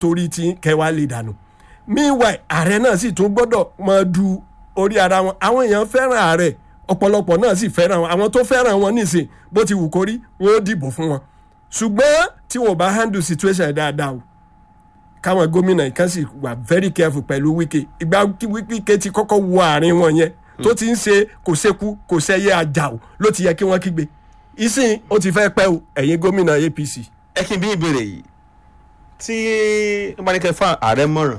torí tí kẹwàá lè dànù meanwhile ààrẹ náà sì tún gbọ́dọ̀ máa du orí ara wọn àwọn èèyàn fẹ́ràn ààrẹ ọ̀pọ̀lọpọ̀ náà sì fẹ́ràn wọn àwọn tó fẹ́ràn wọn nísìn bó ti wù kó rí wọn ó dìbò fún wọn ṣùgbọ́n tí wọn ò bá handle situation yẹn dáadáa o káwọn gómìnà yìí kan sì wà very careful pẹ̀lú wíkẹ́ ìgbà wíkẹ́ ti kọ́kọ́ wọ àárín wọn yẹn tó ti ń ṣe kò sékú kò sẹ́yẹ ajá o ló ti yẹ kí wọ́n kígbe ìsìn ó ti fẹ́ pẹ́ o ẹ̀yin gómìnà apc. ẹ kí n bí ìbéèrè yìí tí wọ́n bá ní kẹ́ fún ààrẹ mọ̀ràn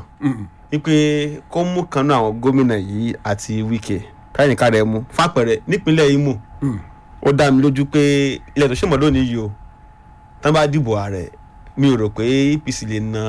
wípé kó mú kan náà àwọn gómìnà yìí àti wíkẹ́ káyìnká rẹ̀ mú fàpẹ̀rẹ̀ nípínlẹ̀ Imo ó dá mi lójú pé ilẹ̀ tó ṣèmọ̀ lónìí yìí o tán bá dìbò ààrẹ mi ò rò pé APC lè na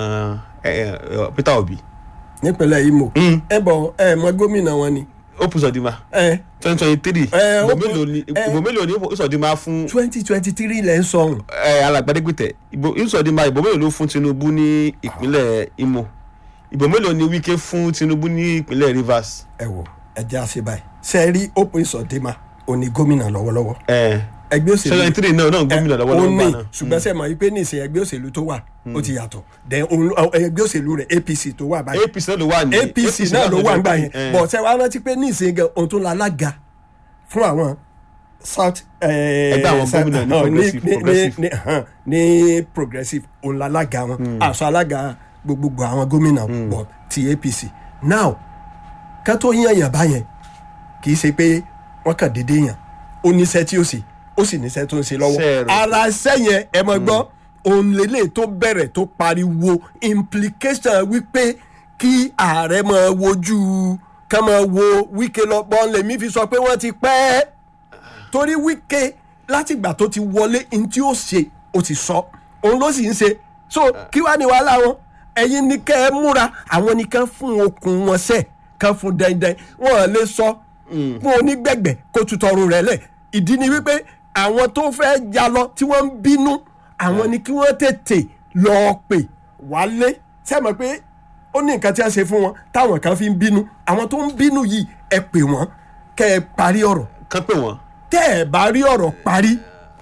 Peter Obi. nípínlẹ̀ Imo ẹ bọ̀ ẹ mọ gómìnà wọn ni. ó pùsọ̀ dì máa twenty twenty three ìbò mélòó ni ìbò mélòó ni ìsọdìmá fún. twenty twenty three lẹ́ ń sọ̀hún. ẹ alàgbàdégbìtẹ̀ ìbò ìsọdìmá ìbò mélòó ló fún Tinubu ní ìpínlẹ̀ Imo ìbò mélòó ni Wike fún Tinubu ní ìpínlẹ̀ Rivers. ẹ wo ẹ jẹ́ àṣẹ báyìí ṣe é rí open ìsọdìmá òní gómìnà lọ́wọ́lọ́wọ́. ẹgbẹ́ òṣèlú seventy three náà náà gómìnà lọ́wọ́lọ́wọ́ gbà náà. ṣùgbọ́n sẹ́ mọ̀ wípé nísìn ẹgbẹ́ òṣèlú tó wà ó ti yàtọ̀ then ẹgbẹ́ òṣèlú rẹ̀ APC tó wà báyìí. APC náà ló wà ní APC náà ló wà nígbà yẹn bọ̀ ṣe wàá rántí pé nísìn gan ohun tó la lága fún àwọn south. ẹgbẹ́ àwọn gómìnà ní progressive ní progressive òun la lága wọn àṣọ alága gbogbogbò àwọn gómìnà bọ̀ ti APC now ká tó yàn yàn báyẹn kì í ṣe pé wọ́n kàn déédéé yàn ó níṣẹ́ tí ó sì ó sì níṣẹ́ tó ń ṣe lọ́wọ́ ara iṣẹ́ yẹn ẹ mọ̀ gbọ́ òun lélẹ̀ tó bẹ̀rẹ̀ tó pariwo implication wípé kí ààrẹ máa wojú ká máa wo Wike lọ bọ́n lèmi fi sọ pé wọ́n ti pẹ́ torí Wike látìgbà tó ti wọlé ní tí ó ṣe ó ti sọ òun ló sì ń ṣe so kí wàá ní wàhálà wọn ẹ̀yin ní kẹ́ ẹ múra àwọn ní kàn fún okùn wọn sẹ̀ kàn fún dandan wọn lè sọ fún onígbẹ̀gbẹ̀ kó tutọrù rẹ̀ lẹ̀ ìdí ni wípé àwọn tó fẹ́ ya lọ tí wọ́n ń bínú àwọn ni kí wọ́n tètè lọ pè wálé sẹ́mi pé ó ní nǹkan tí a ṣe fún wọn táwọn kan fi ń bínú àwọn tó ń bínú yìí ẹ pè wọ́n kẹ́ ẹ parí ọ̀rọ̀. kán pè wọ́n. tẹ́ ẹ bá rí ọ̀rọ̀ parí.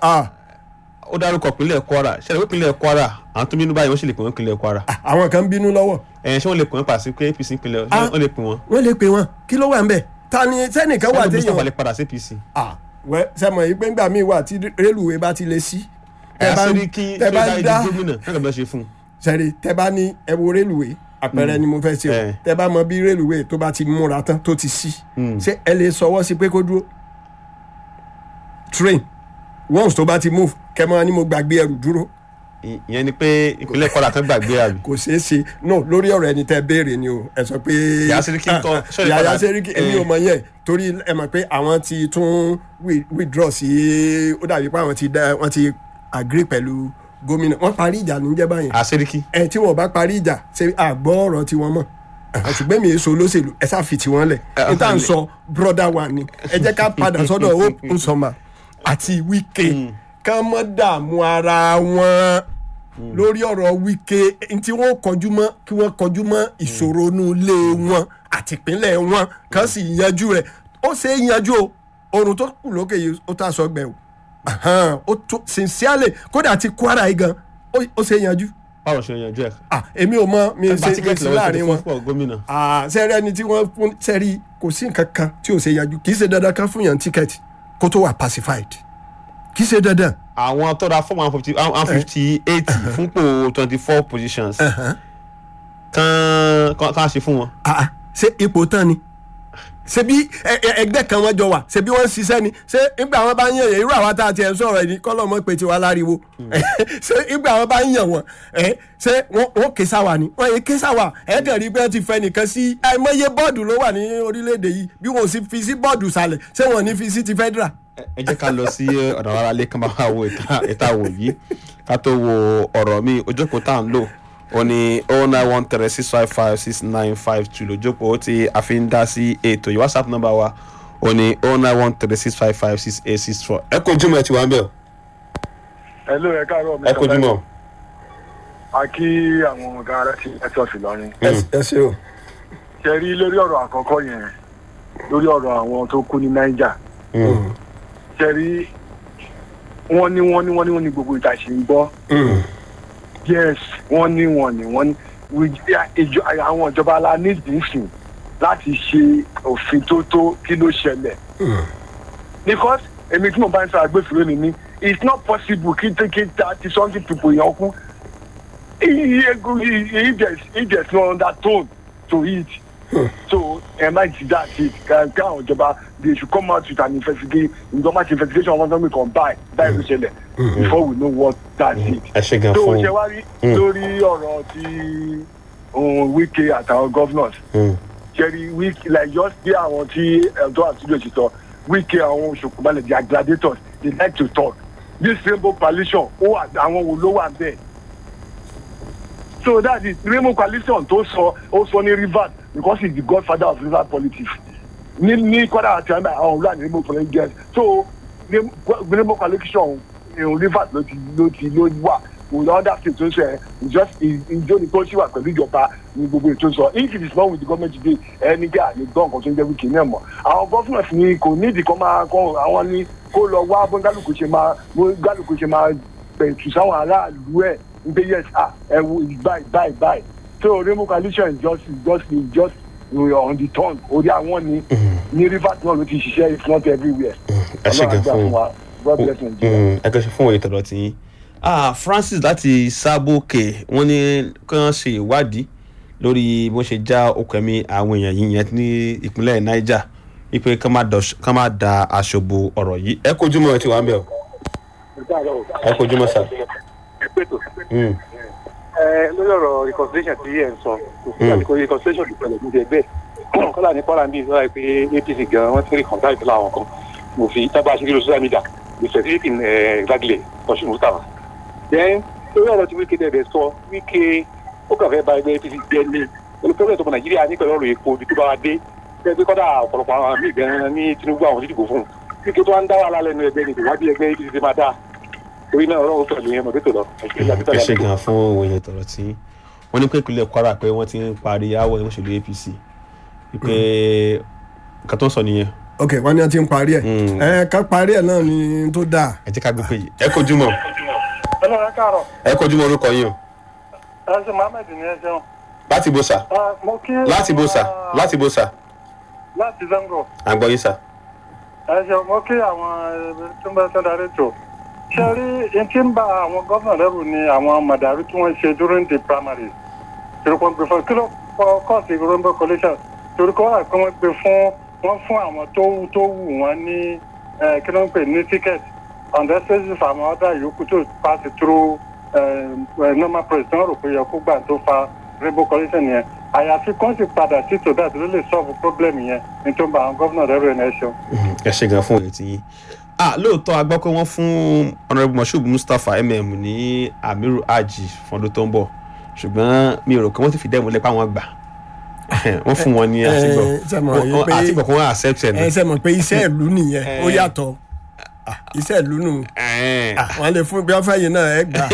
ó dárúkọ ìpínlẹ̀ Kwara ṣẹlẹ̀ pé ìpínlẹ̀ Kwara àwọn tó bínú báyìí wọ́n sì lè pè wọ́n ìpínlẹ̀ Kwara. àwọn kan ń bínú lọ́wọ́. ẹ̀ ṣé wọ́n lè pè wọ́n pàṣẹ pé APC ìpínlẹ̀ wọ́n lè pè wọ́n. wọ́n lè pè wọ́n kí ló wà ń bẹ̀ ta ni sẹ́nìkan wà téèyàn. sẹ́nìkan lè padà sí APC. wẹ́ sẹ́mọ̀ yìí pé ńgbà míì wà tí rélùwé bá ti lè sí. ẹ̀ àṣírí kí ṣé bá di gómìnà náà lọ́ọ́ ṣe fún un. sẹ́rí tẹ́ bá ní ẹ wo rélùwé àpẹẹrẹ ni mo fẹ́ ṣe o tẹ́ bá mọ bí rélùwé tó bá ti múra tán tó ti sí ṣé ẹ lè sọwọ́ sí pé kó dúró train once tó bá ti move kẹ́mọ́ ni mo gbàgbé ẹrù dúró ìyẹn ni pé ìpínlẹ̀ Kwara kan gbàgbé àbí. kò ṣeé ṣe no lórí ọ̀rọ̀ ẹni tẹ́ béèrè ni o ẹ sọ pé Yàyà Sẹ́ríkì ń kọ́ Yàyà Sẹ́ríkì èmi ò mọ yẹn torí ẹ mọ̀ pé àwọn ti tún withdraw sí ó dàbí pé àwọn ti dá wọ́n ti agree pẹ̀lú gómìnà wọ́n parí ìjà níjẹ́ báyẹn. Àsẹ́ríkì. ẹ tí wọn bá parí ìjà ṣe àgbọ̀ ọ̀rọ̀ tiwọn mọ̀ ṣùgbọ́n mi èso olóṣèlú ẹ sáà fi tiwọn lẹ̀ n tá à ń sọ broda wa ni ẹ jẹ́ ká padà sọ́dọ̀ Hope Uzoma àti Wike ká mọ́ dààmú ara wọn lórí ọ̀rọ̀ Wike tí wọ́n kọjú mọ́ kí wọ́n kọjú mọ́ ìṣòro inú ilé wọn àti ìpínlẹ̀ wọn kàn sì yanjú rẹ̀ ó ṣe é yanjú o oorun tó kù lókè yìí ó tà sọ gbẹ o ó tó sincerely kódà ti Kwara yìí gan ó ṣe é yanjú. báwo ṣe yanjú ẹ. ah èmi ò mọ mi ṣe mi sí láàrin wọn gómìnà. ah sẹ́rẹ́ ẹni tí wọ́n fún sẹ́rí kò sí nǹkan kan tí ò ṣe yanjú kì í ṣe dandan kan fún yàn tíkẹ́ẹ̀tì kó tó wà pacified kì í ṣe dandan àwọn tó ra fọ́ọ̀mù one fifty one fifty eight fúnpò twenty four positions kan kan ṣe fún wọn. ṣé ipò tán ni ṣe bí ẹgbẹ́ kan wọ́n jọ wà ṣe bí wọ́n ń ṣiṣẹ́ ni ṣé ìgbà wọn bá ń yàn yẹn irú àwa tá a ti ẹ̀ ń sọ̀rọ̀ ẹni kọ́lọ́ mọ́ pé tiwa láriwo ṣé ìgbà wọn bá ń yàn wọ́n ṣé wọ́n ké sáwà ni wọ́n yẹ ké sáwà ẹ̀ kàn rí pé wọ́n ti fẹ́ nìkan sí àìmọye bọ́ọ̀dù ló wà ní orílẹ̀-èdè yìí bí wọ́n sì fi sí bọ́ọ̀dù sàlẹ̀ ṣé wọ́n ní fi sí ti federal ẹ jẹ́ ká lọ sí ọ̀nà ara lé kán bá wà wo ìta wò yìí ká tó wo ọ̀rọ̀ mi ojókòó tá à ń lò ó ní oh nine one three six five five six nine five two lójókòó tí a fi ń dá sí ètò yìí whatsapp number wa ó ní oh nine one three six five five six eight six four. ẹ kó jùmọ̀ ẹ ti wá ń bẹ̀ o. ẹ ló ẹ káàárọ̀ mi. ẹ kó jùmọ̀. a kí àwọn ọ̀gá ara ti ẹ sọ̀sì lọ́rin. ẹ ṣe o. ṣe rí lórí ọ̀rọ̀ àkọ́kọ́ yẹn lórí ọ̀rọ̀ àwọn tó kú ní Niger ṣẹ́rí wọ́n ní wọ́n ní wọ́n ní wọ́n ní gbogbo ìjà ṣe ń gbọ́ yes wọ́n ní wọ́n ní wọ́n ní we- ìjọ- àwọn ìjọba la ní ìdínsìn láti ṣe òfin tó tó kí ló ṣẹlẹ̀ because èmi tí mo bá ń sọ agbófinró ni mí it's not possible kí kí thirty something people yẹn kú if there's if there's no undertone to it so ẹ má ti dá sí kí àwọn ìjọba they should come out with an investigation government investigation of economic on buy buy ló ṣẹlẹ̀ before we know what that's it ẹ ṣe gan tó fún ṣe wá rí lórí ọ̀rọ̀ tí ohun wike àtàwọn governors Mm. ṣẹ́rí wike like just bí àwọn tí ẹ̀dọ́ àtúndò ṣe sọ wike àwọn òṣòkùnbalẹ̀ they are gladiators they like to talk this rainbow coalition ó wà àwọn wo ló wà bẹ́ẹ̀ so that is rainbow coalition tó sọ ó sọ ní rivers because he is the godfather of river politics ní ní kọ́dà àti àmì àwọn òwúrọ̀ ní rainbow coalition get so rainbow coalition ìhùn rivers ló ti ló ti ló wà with other states tó ń sọ ẹ just ìjọ ní tó ṣì wà pẹ̀lú ìjọba ní gbogbo ètò sọ if it is not with the government today ẹni gbé àlè gbọ́ nǹkan tó ń jẹ́ wíkì náà mọ̀ àwọn governors ni kò nídìí kan máa kọ́ àwọn ní kó lọ wá bó gálùkù ṣe máa bó gálùkù ṣe máa pẹ̀tù sáwọn aráàlú ẹ̀ ń pé yes ah ẹ wo báyìí báyìí báyìí so rainbow coalition is just is just is just uh, on the tongue orí àwọn ni ní rivers náà ló ti ṣiṣẹ́ if not everywhere ẹ ṣe gan Ọlọ́run á gbà fún fún wa god bless nigeria. Mm, ẹ kẹ́ ṣe fún òye tọ̀dọ̀ tí yín ah francis láti sábòkè wọ́n ní kí wọ́n ṣe ìwádìí lórí bó ṣe já okùn ẹ̀mí àwọn èèyàn yìí yẹn ní ìpínlẹ̀ niger wípé ká má dọ̀ṣ- ká má da aṣọ bo ọ̀rọ̀ yìí ẹ kojú mọ́ ẹ ti wà ń bẹ̀ o ẹ kojú mọ́ sà. Mm, lórí ọ̀rọ̀ reconciliation tí ẹ̀ ń sọ kò sí àsìkò reconciliation tó pẹ̀lú níbi ẹgbẹ́ kọ́lá ní kwara bíi sọ́ra pé apc gan wọ́n ti rí kọ̀ǹtà ìpínlẹ̀ àwọn kan mo fi tábà ṣe kí ló social media mo ṣe sí ìpín gbàgìlẹ̀ ọ̀ṣun mustapha. then lórí ọ̀rọ̀ tí wíkẹ́ dẹ̀ sọ wíkẹ́ ó kàn fẹ́ ba ẹgbẹ́ apc jẹ́ ní olùkọ́lẹ̀ tó mọ nàìjíríà ní pẹ̀lú ọ̀rọ̀ epo ibi tó bá wa dé bẹ́ẹ̀ pé kọ́dà ọ̀pọ̀lọpọ̀ àwọn míì gan ní tinubu àwọn onídìbò fún un wíkẹ́ tó wá ń dá wàhálà lẹ́nu ẹgbẹ́ ni kò wá bí ẹgbẹ́ apc ti máa dáa torí náà ọlọ́run pẹ̀lú yẹn mọ̀ pé tó lọ. ẹ ṣe gan fún òye tọ̀dọ̀ tí yín wọ́n ní pé ìpínlẹ̀ kwara pé wọ́n ti ń parí aáwọ̀ ẹgbẹ́ òṣèlú apc wípé nǹkan tó ń sọ nìyẹn ok wọn ní wọn ti ń parí ẹ Mm. ẹ ká parí ẹ náà ni tó dáa ẹ jẹ́ ká gbé pé yìí ẹ kojú mọ́ ọlọ́run káàárọ̀ ẹ kojú mọ́ orúkọ yín o ẹ ṣe mohammed ní ẹ ṣeun. láti bó sà mo kí láti bó sà láti bó sà láti zango à ń gbọ́ yín sà. ẹ ṣeun mo kí àwọn eh, tó ń bẹ sọ darí tó ṣe rí n tí ń bá àwọn gómìnà lẹ́rù ni àwọn màdàrú tí wọ́n ṣe during the primary torí kò ń gbé fún kí ló kọ kọ́ọ̀sì rainbow coalition torí kọ́ wà pé wọ́n gbé fún wọ́n fún àwọn tó wù tó wù wọ́n ní eh, kí ló ń pè ní ticket on the basis of àwọn ọ̀dà yòókù tó pass through eh, eh, normal press tí wọ́n rò pé yẹ kó gbà tó fa rainbow coalition yẹn àyàfi kán sì padà sí to that ló lè solve problem yẹn ní tó ń bá àwọn gómìnà lẹ́rù ẹ̀ náà ṣeun. ẹ ṣe gan fún òye tí yín ah lóòótọ́ a gbọ́ pé wọ́n fún honourable moshood mustapha mm ní amiru aji fún ọdún tó ń bọ̀ ṣùgbọ́n mi ò rò pé wọ́n ti fi dẹ́mu lẹ́pẹ́ àwọn gbà wọ́n fún wọn ní ẹ, àtìgbọ̀ ṣe mọ̀ Wọ́n- yìí pé- àtìgbọ̀ kí wọ́n accept ẹ̀ ẹ ṣe mọ̀ pé iṣẹ́ ìlú nìyẹn ó Eh. yàtọ̀ Ah, iṣẹ́ ìlú nù náà Ah, wọ́n lè fún bí wọ́n fẹ́ yìí náà ẹ gbà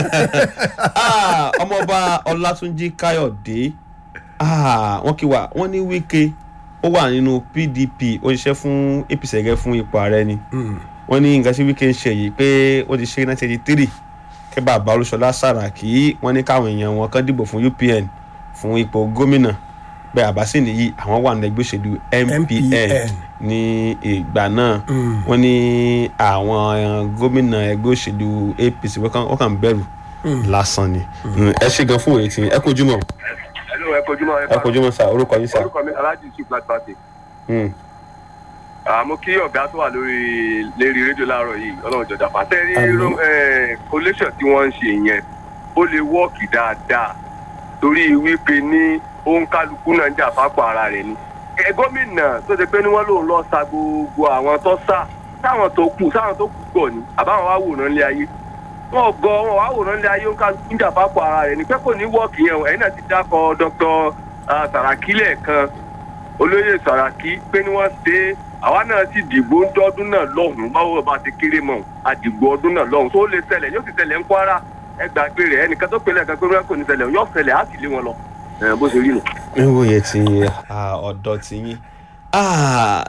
Ah, ọmọọba ọlátúnjí káyọ̀dé ah, wọ́n kí wa wọ́n ní wíkẹ́ ó wà nínú pdp ó ṣiṣẹ́ fún apc gẹ́gẹ́ fún ipò ààrẹ ni wọ́n ní nǹkan tí wíkẹ́ ń ṣe yìí pé ó ti ṣe nineteen eighty three kí bàbá olúṣọlá sàràkí wọ́n ní káwọn èèyàn wọn kan dìbò fún upn fún ipò gómìnà bẹ́ẹ̀ àbáṣe nìyí àwọn wà ní ẹgbẹ́ òṣèlú mpn MPN. ní ìgbà náà wọ́n ní àwọn gómìnà ẹgbẹ́ òṣèlú apc wọ́n kàn- wọ́n kàn ń bẹ̀rù lásán ni ẹ ṣe gan fún òye tí ẹ kojú mọ́ ẹnu ẹ kojú mọ ẹ kojú mọ́ sá orúkọ yín sá. orúkọ mi alhaji yusuf black party Mm. àmọ́ kí ọ̀gá tó wà lórí lérí rédíò láàárọ̀ yìí ọlọ́run jọjà pàṣẹ rí Àmín. collation tí wọ́n ń ṣe yẹn ó lè wọ́ọ̀kì dáadáa torí wípé ní òun kálukú náà ń jà fápò ara rẹ̀ ni. ẹ gómìnà tó ṣe pé ní wọ́n lòun lọ sa gbogbo àwọn tó sá táwọn tó kù táwọn tó kù gbọ̀ ni àbáwọn wá wòran lé ayé wọn gọ wọn wá wòran lé ayé òun kálukú ń jà fápò ara rẹ̀ ni pé kò ní wọ́ọ̀kì yẹn o ẹ̀yin náà ti dákọ̀ dr sàràkí lẹ́ẹ̀kan olóyè sàràkí pé ní wọ́n ṣe é àwa náà sì dìgbò ń dọ́dún náà lọ́hùn-ún báwo bá ti kéré mọ́ àdìgbò ọdún náà lọ́hùn tó lè ṣẹlẹ̀ yóò sì ṣẹlẹ̀ ń kwara ẹ gbàgbé rẹ̀ ẹnìkan tó pèlè ẹ̀ka pé wọ́n kò ní ṣẹlẹ̀ yóò ṣẹlẹ̀ á sì lé wọn lọ ẹ̀ bó ṣe rí nù. níwòye ti ah, ọ̀dọ́ ti yín Ah,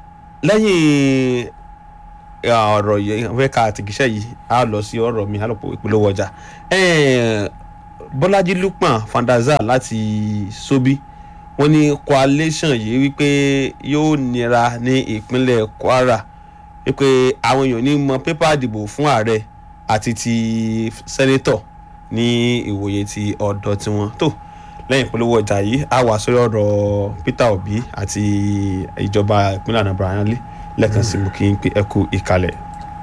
lẹ́yìn ah, ọ̀rọ̀ yìí fẹ́ ka àtìkíṣẹ́ yìí a lọ sí ọ̀rọ̀ mi a lọ pọ̀ ìpolówó ọjà Eh, bọ́lájí lukman fandaza láti sobi wọ́n ní coalition yìí wípé yóò nira ní ìpínlẹ̀ kwara wípé àwọn èèyàn ní mọ pépà ìdìbò fún ààrẹ àti ti sẹ́nétọ̀ ní ìwòye ti ọ̀dọ̀ tiwọn tó lẹ́yìn ìpolówó ọjà yìí a wà sórí ọ̀rọ̀ peter obi àti ìjọba ìpínlẹ̀ anambra yanlé lẹ́ẹ̀kan sí mú kí n pé ẹ kú ìkàlẹ̀.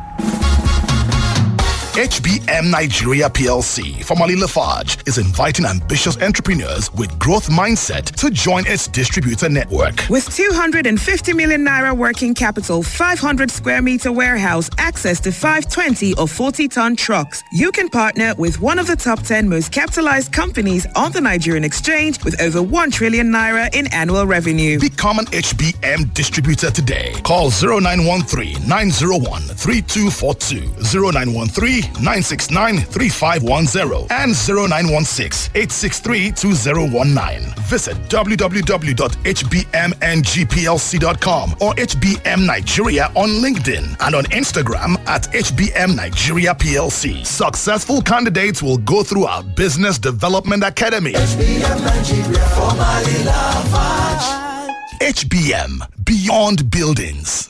HBM Nigeria PLC, formerly Lafarge, is inviting ambitious entrepreneurs with growth mindset to join its distributor network. With 250 million naira working capital, 500 square meter warehouse, access to 520 or 40 ton trucks, you can partner with one of the top 10 most capitalized companies on the Nigerian exchange with over 1 trillion naira in annual revenue. Become an HBM distributor today. Call 0913 901 3242, 0913 969 3510, and 0916 863 2019. Visit www.hbmngplc.com or HBM Nigeria on LinkedIn and on Instagram at HBM Nigeria PLC. Successful candidates will go through our Business Development Academy. HBM Beyond Buildings.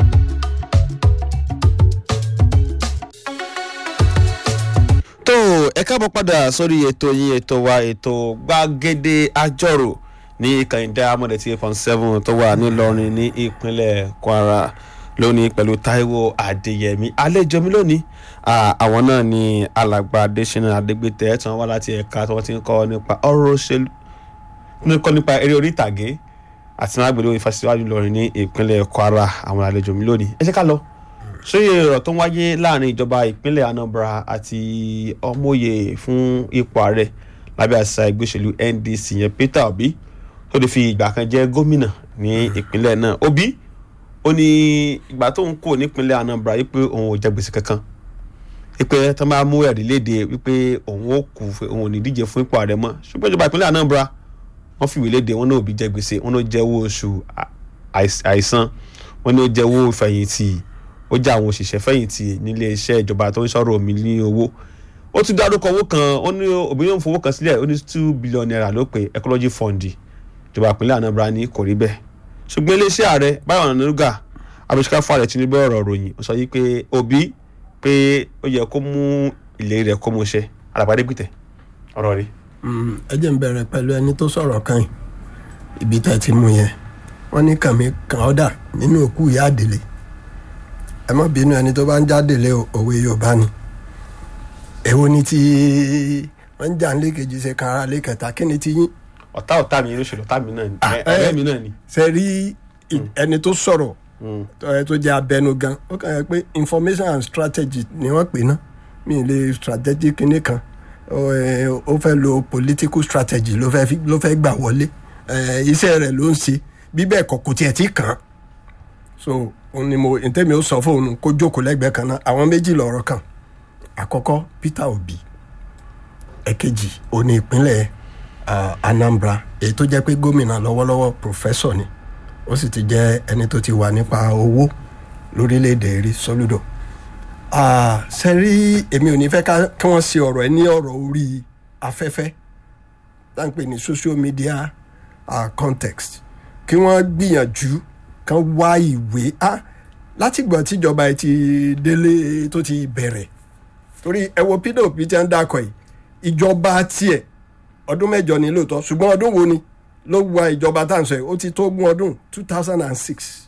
tó ẹ káàbọ̀ padà sórí ètò yín ètò wa ètò gbàgede àjọrò ní kànìdá amọ̀dẹ̀tì eight point seven tó wà nílọrin ní ìpínlẹ̀ kwara lónìí pẹ̀lú taiwo adéyẹmí àlejò mi lónìí à, àwọn náà ni alàgbà adésínà adégbètè tí wọ́n wá láti ẹ̀ka tí wọ́n ti ń kọ́ nípa ọ̀rọ̀ òṣèlú ní kọ́ nípa eré orí ìtàgé àti náà gbèlú ìfàsíwájú wájú lọrin ní ìpínlẹ̀ kwara àwọn àlejò mi lónìí ẹ jẹ́ ká lọ sórí ọ̀rọ̀ tó ń wáyé láàrin ìjọba ìpínlẹ̀ anambra àti ọmọye fún ipò ààrẹ lábẹ́ àṣà ẹgbẹ́ òṣèlú ndc yẹn peter obi tó lè fi ìgbà kan jẹ́ gómìnà ní ìpínlẹ̀ náà obi ó ní ìgbà tó ń kó nípínlẹ̀ anambra wípé òun ò jẹ gbèsè kankan wípé tó máa mú ẹ̀rí léde wípé òun ó kú òun ò ní díje fún ipò ààrẹ mọ́ ṣùgbọ́n ìjọba ìpínlẹ̀ anambra wọ́n fìwé léde wọn náà òbí jẹ gbèsè wọn náà jẹ owó oṣù àìs- àìsàn wọn náà jẹ owó ìfẹ̀yìntì ó jẹ́ àwọn òṣìṣẹ́ fẹ̀yìntì nílé iṣẹ́ ìjọba tó ń sọ̀rọ̀ omi ní owó ó tún dárúkọ owó kan ó ní obìnrin yóò fowó kan sílẹ̀ ó ní two billion naira ló pé ecology fund ìjọba ìpínlẹ̀ anambra ní kò rí bẹ́ẹ̀ ṣùgbọ́n iléeṣẹ́ ààrẹ báyọ̀ ọ̀nàdúgà abẹ́síká fún ààrẹ tinubu ọ̀rọ̀ ròyìn ó sọ yìí pé òbí pé ó yẹ kó mú ìlérí rẹ̀ kó mú ṣe alàpàdé gbìtẹ̀ ọ̀rọ̀ rí. Mm, ẹ jẹ́ n bẹ̀rẹ̀ pẹ̀lú ẹni tó sọ̀rọ̀ kan yìí ibi tẹ́ ti mú yẹn wọ́n ní kàmí kàn ọ́ dà nínú òkú ìyá àdèlé ẹ má bínú ẹni tó bá ń jádèlé o- òwe yorùbá ni èwo ni tí wọ́n ń jà ń lékejì ṣe kan ara lékẹta kí ni ti yín ọ̀tá ọ̀tá mi olóṣèlú ọ̀tá mi náà ni Ah, ọ̀rẹ́ eh. mi náà ni. ṣe rí i- ẹni tó sọ̀rọ̀ tó ẹ tó jẹ́ abẹnugan ó kàn yẹ pé information and strategy ni wọ́n pè ná mi ì lè strategy kinní kan ó ẹ, ó fẹ́ lo political strategy ló fẹ́ fi- ló fẹ́ gbà wọlé ẹ, iṣẹ́ rẹ̀ ló ń ṣe bí bẹ́ẹ̀ kọ́ kò tiẹ̀ tí kàn án so òun ni mo ntẹ́mi ó sọ fóun kó jókòó lẹ́gbẹ̀ẹ́ kan náà àwọn méjì lọ̀rọ̀ kan àkọ́kọ́ peter obi ẹ̀kejì òní ìpínlẹ̀ ah, anambra èyí tó jẹ́ pé gómìnà lọ́wọ́lọ́wọ́ professor ni ó sì ti jẹ́ ẹni tó ti wà nípa owó lórílẹ̀‐èdè rí soludo Ah, ṣe rí èmi ò ní fẹ́ ká- kí wọ́n ṣe ọ̀rọ̀ ẹ ní ọ̀rọ̀ orí afẹ́fẹ́ tá n pè ní social media uh, context kí wọ́n gbìyànjú kan wá ìwé ah, látìgbà tíjọba ẹ ti délé tó ti bẹ̀rẹ̀ torí ẹ wo pdp tí wọ́n ń dákọ̀ yìí ìjọba tiẹ̀ ọdún mẹ́jọ ni lóòótọ́ ṣùgbọ́n ọdún wo ni ló wà ìjọba tá à ń sọ yìí ó ti tó gún ọdún two thousand and six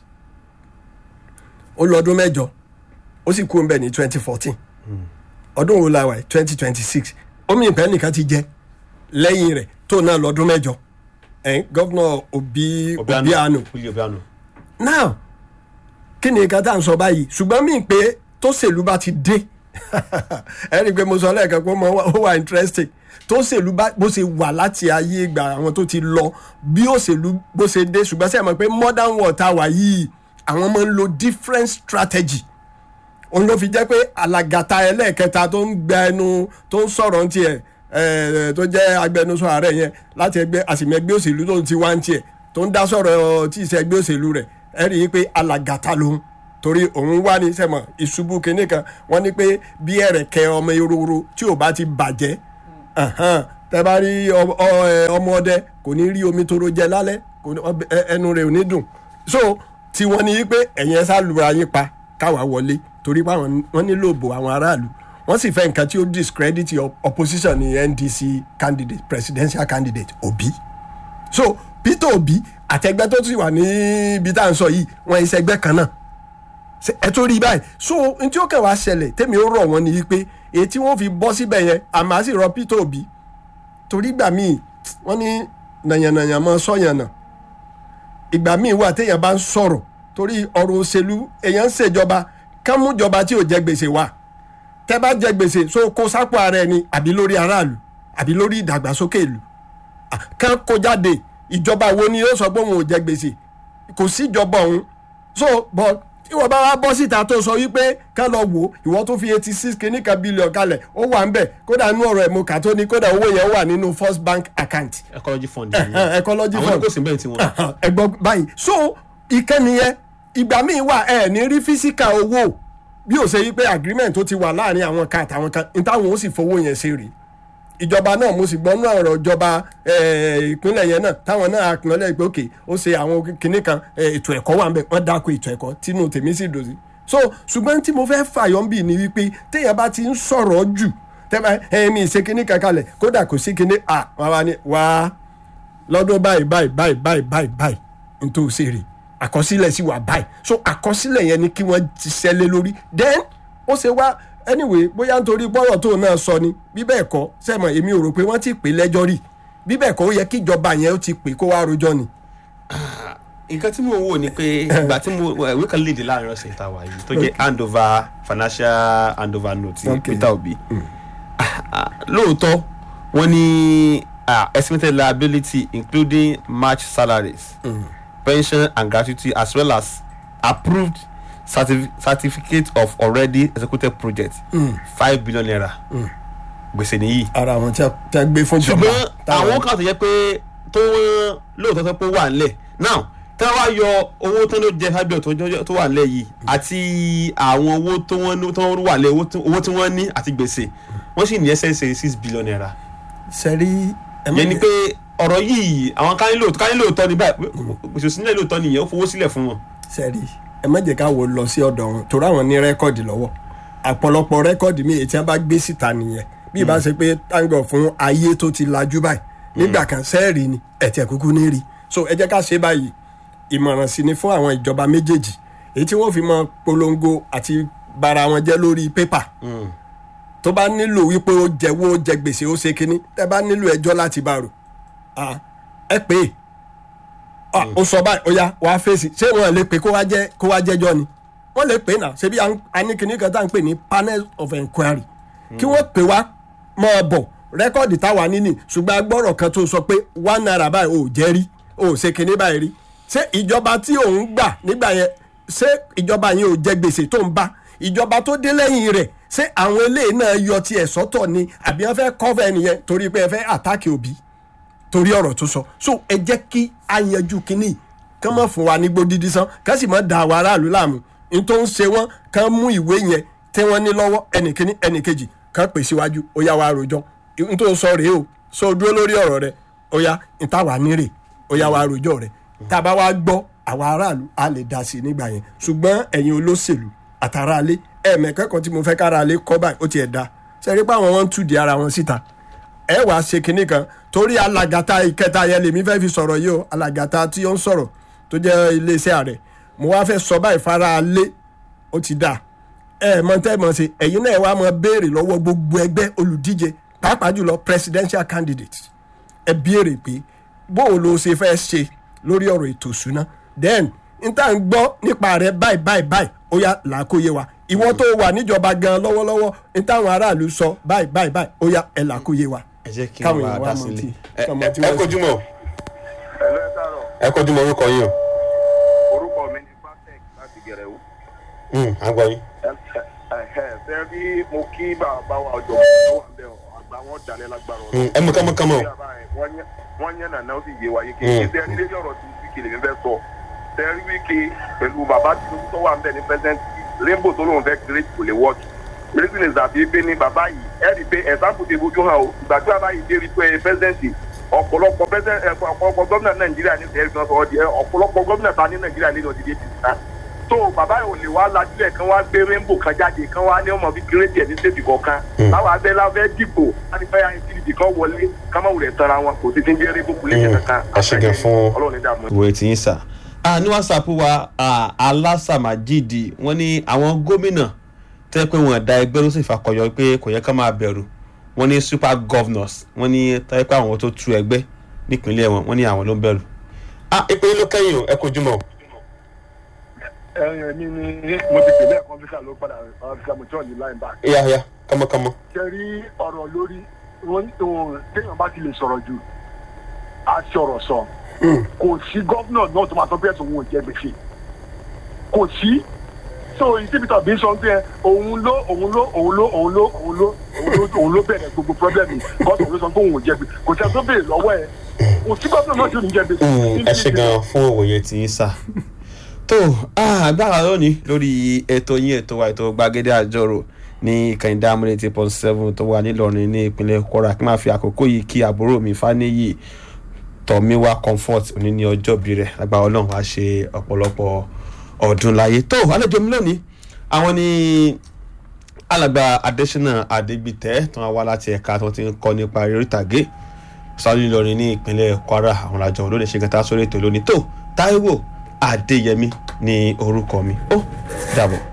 ó lọ ọdún mẹ́jọ ó sì kú ọ̀nbẹ ní twenty fourteen ọdún wo la wà yìí twenty twenty six omi ìpẹ́ nìkan ti jẹ lẹ́yìn rẹ̀ tó náà lọ́dún mẹ́jọ ẹ̀ gọ́vnọ̀ obi obiano Willie obiano. now kí ni nǹkan tá à ń sọ báyìí ṣùgbọ́n mí pé tó ṣèlú bá ti dé ẹ rí i pé mo sọ lẹ́ẹ̀kan pé ó mọ- ó wà interesting tó ṣèlú bá bó ṣe wà láti ayé ìgbà àwọn tó ti lọ bí òṣèlú bó ṣe dé ṣùgbọ́n sẹ́yìn mọ̀ pé modern world tá a wà yìí àwọn máa ń lo different strategy òun ló fi jẹ́ pé alàgàtà ẹlẹ́ẹ̀kẹta tó ń gba ẹnu tó ń sọ̀rọ̀ ń tiẹ̀ ẹ̀ tó jẹ́ agbẹnusọ ààrẹ yẹn láti ẹgbẹ́ àsìmẹ́gbẹ́ òṣèlú tó ń ti wá ń tiẹ̀ tó ń dá sọ̀rọ̀ tí ì ṣe ẹgbẹ́ òṣèlú rẹ̀ ẹ rí i pé alàgàtà lòun torí òun wá ní sẹ́mọ̀ ìṣubú kinní kan wọ́n ní pé bí ẹ̀rẹ̀kẹ́ ọmọ ehoro tí ò bá ti bàjẹ́ Ahan, tẹ bá rí ọ- ọ- ẹ, ọmọ ọdẹ kò ní rí omi toro jẹ lálẹ́ kò ní- ọbẹ̀- ẹ- ẹnu rẹ̀ ò ní dùn so tí wọ́n ní pé ẹ̀yin ẹ sá lura yín pa káwa wọlé torí pé àwọn- wọ́n nílò òbò àwọn aráàlú wọ́n sì fẹ́ nǹkan tí ó discredit your opposition ní ndc candidate presidential candidate obi so peter obi àtẹgbẹ́ tó sì wà níbi tá à ń sọ yìí wọ́n iṣẹ́ ẹgbẹ́ kan náà Ṣé ẹ tó rí báyìí so n tí ó kàn wá ṣẹlẹ̀ tèmi ó rọ̀ wọ́n ni wípé èyí tí wọ́n fi bọ́ síbẹ̀ yẹn àmọ́ sì rọ peter obi torí ìgbà míì wọ́n ní nàyànnàyàn mọ́ sọ́yànnà ìgbà míì wà téèyàn bá ń sọ̀rọ̀ torí ọ̀rọ̀ òṣèlú èèyàn ń ṣèjọba kán mú ìjọba tí ò jẹ gbèsè wá tẹ́ bá jẹ gbèsè so kó sápò ara ẹni àbí lórí aráàlú àbí lórí ìdàgbàsókè ìlú Ah, kán kó jáde ìjọba wo ni yóò sọ pé òun ò jẹ gbèsè kò sí ìjọba òun so but tí wọ́n bá wá bọ́ síta tó sọ wípé ká lọ wò ó ìwọ tó fi eighty six kìíní kan bílíọ̀n kalẹ̀ ó wà ń bẹ̀ kódà nínú ọ̀rọ̀ ẹ̀mú kà tó ní kódà owó yẹn wà nínú first bank account ecology fund Eh, ecology àwọn fund ní kò sí bẹ́ẹ̀ tí wọ́n. ẹgbọ́n báyìí so ìkànnì yẹn ìgbà míì wà ẹ ní rí físíkà owó bí ó ṣe yí pé agreement tó ti wà láàrin àwọn kan àtàwọn kan ní táwọn ó sì fowó yẹn ṣe rèé ìjọba náà mo sì gbọ́ nú ọ̀rọ̀ ìjọba eh, ìpínlẹ̀ yẹn náà táwọn náà acknowledge pé òkè ó ṣe àwọn kinní kan eh, ètò ẹ̀kọ́ wà ń bẹ̀ wọ́n dáko ètò ẹ̀kọ́ tínú tèmi sì dòsí so ṣùgbọ́n tí mo fẹ́ fàyọ́ ń bì ní wípé téèyàn bá ti ń sọ̀rọ̀ jù tẹ́lẹ̀ ẹ̀mí ìṣe kinní kan kalẹ̀ kódà kò sí kinní à wá wá ní wá lọ́dún báyìí báyìí báyìí báyìí báyìí báyìí n tó ṣe rè àkọsílẹ̀ sì wà báyìí so àkọsílẹ̀ yẹn ni kí wọ́n ti ṣẹlẹ̀ lórí then ó ṣe wá anyway bóyá nítorí bọ́rọ̀ tó náà sọ ni bí bẹ́ẹ̀ kọ́ sẹ́mọ̀ èmi ò rò pé wọ́n ti pè lẹ́jọ́ rí bí bẹ́ẹ̀ kọ́ ó yẹ kí ìjọba yẹn ó ti pè kó wá rojọ́ ni. nǹkan tí mo wò ni pé ìgbà tí mo ìwé kan léde láàrin ọ̀sẹ̀ ìta wà yìí tó jẹ́ handover financial handover note ti Okay. peter obi Ah, ah, lóòótọ́ wọ́n ní ah, estimated liability including match salaries pension and gratuity as well as approved certif certificate of already executed project five billion naira gbèsè nìyí ara àwọn tí a tí a gbé fún ìjọba ṣùgbọ́n táwọn- àwọn kan tó yẹ pé tó wọ́n lóòótọ́ tó pé wà ńlẹ̀ now tí wọ́n wá yọ owó tó ló jẹ fábíọ̀ tó jọ- tó wà ńlẹ̀ yìí àti àwọn owó tó wọ́n ní- tó wà ńlẹ̀ owó tó- owó tí wọ́n ní àti gbèsè wọ́n sì ní ẹsẹ̀ ṣe six billion naira sẹ́rí ẹ má yẹn ni jẹ́- pé ọ̀rọ̀ yìí àwọn kan ní lóòótọ́ kan ní lóòótọ́ ní báyìí gbèsè sílẹ̀ lóòótọ́ nìyẹn ó fowó sílẹ̀ fún wọn. sẹ́rí ẹ má jẹ́ ká wo lọ sí ọ̀dọ̀ wọn torí àwọn ní rẹ́kọ̀dì lọ́wọ́ àpọ̀lọpọ̀ rẹ́kọ̀dì mi èyí tí wọ́n bá gbé síta nìyẹn bí ìbá ṣe pé táǹgọ̀ fún ayé tó ti lajú báyìí nígbà kan sẹ́ẹ̀rì ni ẹ̀tẹ̀ kúkú ní rí so ẹ jẹ́ ká ṣe báyìí ìmọ̀ràn sí ni fún àwọn ìjọba méjèèjì èyí tí wọ́n fi mọ polongo àti bara wọn jẹ́ lórí pépà tó bá nílò wípé ó jẹ́wọ́ ó jẹ gbèsè ó ṣe kínní tẹ́ bá nílò ẹjọ́ láti bá rò ah, ẹ pè é ah, ó sọ báyìí ó yá wàá fèsì ṣé wọn lè pè kó wá jẹ kó wá jẹjọ ni wọn lè pè náà ṣebí a ní kinní kan tá à ń pè ní panel of enquiry kí wọ́n pè wá máa bọ̀ rẹ́kọ̀dì táwa níní ṣùgbọ́n agbọ́rọ̀ kan tó sọ pé one naira báyìí ò jẹ́ rí ò ṣe kinní báyìí rí ṣé ìjọba tí òun gbà nígbà yẹn ṣé ìjọba yẹn ò jẹ gbèsè tó ń bá ìjọba tó dé lẹ́yìn rẹ̀ ṣé àwọn eléyìí náà yọ tiẹ̀ sọ́tọ̀ ni àbí wọ́n fẹ́ kọ́fẹ́ nìyẹn torí pé ẹ fẹ́ àtàkì òbí torí ọ̀rọ̀ tó sọ so ẹ jẹ́ kí a yanjú kínní kán mọ̀ fún wa ní gbódídí sán kán sì mọ̀ da àwọn aráàlú láàmú n tó ń ṣe wọ́n kán mú ìwé yẹn tí wọ́n ní lọ́wọ́ ẹnìkíní ẹnìkejì kán pè síwájú ó yá wa rojọ́ n tó sọ rèé o so dúró lórí ọ̀rọ̀ rẹ ó yá n tá wà nírè ó yá wa rojọ́ rẹ tá a bá wá gbọ́ àwọn aráàlú a lè dá sí i nígbà yẹn ṣùgbọ́n ẹ̀yin olóṣèlú àtàràlé ẹ̀ẹ̀mẹ̀kẹ́kọ̀ọ́ tí mo fẹ́ káràlé kọ́ báyìí ó tiẹ̀ da ṣe rí pé àwọn wọn ń tùdí ara wọn síta ẹ wàá ṣe kinní kan torí alàgàtà ìkẹta yẹn lèmi fẹ́ fi sọ̀rọ̀ yìí o alàgàtà tí ó ń sọ̀rọ̀ tó jẹ́ iléeṣẹ́ ààrẹ mo wá fẹ́ sọ báyìí fara lé ó ti dà ẹ mọ tẹ́ mọ̀ ṣe ẹ̀yin náà wàá mọ béèrè lọ́wọ́ gbogbo ẹgbẹ́ olùdíje pàápàá jùlọ presidential candidate ẹ béèrè pé bóun ló ṣe fẹ́ ṣe lórí ọ̀rọ̀ ètò ìṣúná then n tá n gbọ́ nípa rẹ báyìí báyìí báyìí ó yá làákóyè wa ìwọ tó wà níjọba gan lọ́wọ́lọ́wọ́ n táwọn aráàlú sọ báyìí báyìí báyìí ó yá ẹ làákóyè wa ẹ jẹ́ kí káwọn n wá èèyàn wá dá mọ sílẹ̀. tí- Ẹ- ọmọ tí ẹ wọ́n kojú mọ́ ẹ̀lọ́ ẹ̀ sàrọ̀ ẹ kojú mọ́ orúkọ yín o. orúkọ mi ní patek láti gẹ̀rẹ́wó. à ń gbọ́ yín. fẹ́ bí mo kí bàbá wa ọjọ́ tó wà bẹ́ẹ̀ àgbà wọn dalẹ̀ lágbára ọ̀rọ̀. ẹ mú kánmọ́ kánmọ́ o. wọ́n yẹn nàná ó sì yé wa yé kéèké tẹ́ ní lórí ọ̀rọ̀ tí wíkì lèmi fẹ́ sọ tẹ́rí wíkì pẹ̀lú bàbá tí tó wà ń bẹ̀ ní pẹ́sẹ́ntì rainbow tó lóun fẹ́ kéré kò lè wọ́ọ̀kì reason is that pé ní bàbá yìí ẹ rí i pé example ti fojú hàn o ìgbà tí bàbá yìí dé rí i pé presidency ọ̀pọ̀lọpọ̀ president ẹ, ọ̀pọ̀lọpọ̀ gómìnà nàìjíríà ní ẹ̀rí kan sọ̀rọ̀ di ẹ, ọ̀pọ̀lọpọ̀ gómìnà ta ní nàìjíríà lẹ́nu ọ̀dìdí ti sá so bàbá yìí ò lè wá lajúlẹ̀ kan wá gbé rainbow kan jáde kan wá ní ọmọ bíi kírètì ẹ̀ ní stéètì kọ̀ọ̀kan láwọn abẹ́lá fẹ́ dìbò láti fẹ́ yàn ìdìbò kan wọlé ká má wulẹ̀ tara wọn kò sí ti ń jẹ́ rainbow kúlẹ̀ kankan ẹ ṣe gan fún- ọlọ́run ní dààmú. ìwé tí ń sà. Ah, ní whatsapp wa ah, alásàmájìdì wọ́n ní àwọn gómìnà tẹ́ pé wọ́n da ẹgbẹ́ ló sì fakọyọ pé kò yẹ ká máa bẹ̀rù wọ́n ní super governors wọ́n ní tẹ́ pé àwọn tó tú ẹgbẹ́ nípínlẹ̀ wọn wọ́n ní àwọn ló ń bẹ̀rù. ah ìpínlẹ̀ ló kẹ́yìn o ẹ kojú mọ́. ẹ̀yìn mi ni mo ti pè lẹ́ẹ̀kan fíkà ló padà fíkà mo tí wọ́n ní line back. ìyá ìyá kọ́mọkọ́mọ. ṣe rí ọ̀rọ̀ lórí wọn òun téèyàn bá ti lè sọ̀rọ̀ jù á sọ̀rọ̀ sọ kò sí gọ́vnà náà tó máa sọ pé ẹ̀sùn òun ò jẹ gbèsè kò sí so ìsibítà bí sọ pé òun ló òun ló òun ló òun ló òun ló òun ló òun ló bẹ̀rẹ̀ gbogbo pírọ́blẹ̀mù gọ́vnà ló sọ pé òun ò jẹ gbèsè kò sí ẹni tó béèrè lọ́wọ́ ẹ̀ kò sí gọ́vnà náà tí ò ní jẹ gbèsè. ẹ ṣe gan fún òwòye tí ń sà. tó ah, agbára lónìí lórí ètò yín ètò wa ètò gbàgede àjọrò ní ìkànnì dáhùn eighty point seven tó wà nílọrin ní ìpínlẹ̀ kwara kí n máa fi àkókò yìí kí àbúrò mi fáníyì tọ́míwá comfort òní ní ọjọ́bí rẹ̀ agbára ọlọ́run wá ṣe ọ̀pọ̀lọpọ̀ ọdún láyé tó àlejò mi lónìí àwọn ní alàgbà adésínà adégbìtẹ́ tó wá wá láti ẹ̀ka tó ti ń kọ́ nípa eré ìtàgé sáré lọrin ní ìpínlẹ̀ kwara àwọn àjọ olóde ṣe kẹta sórí ètò lónìí tó táíwò adéyẹmí ní orúkọ mi ó dàbọ̀.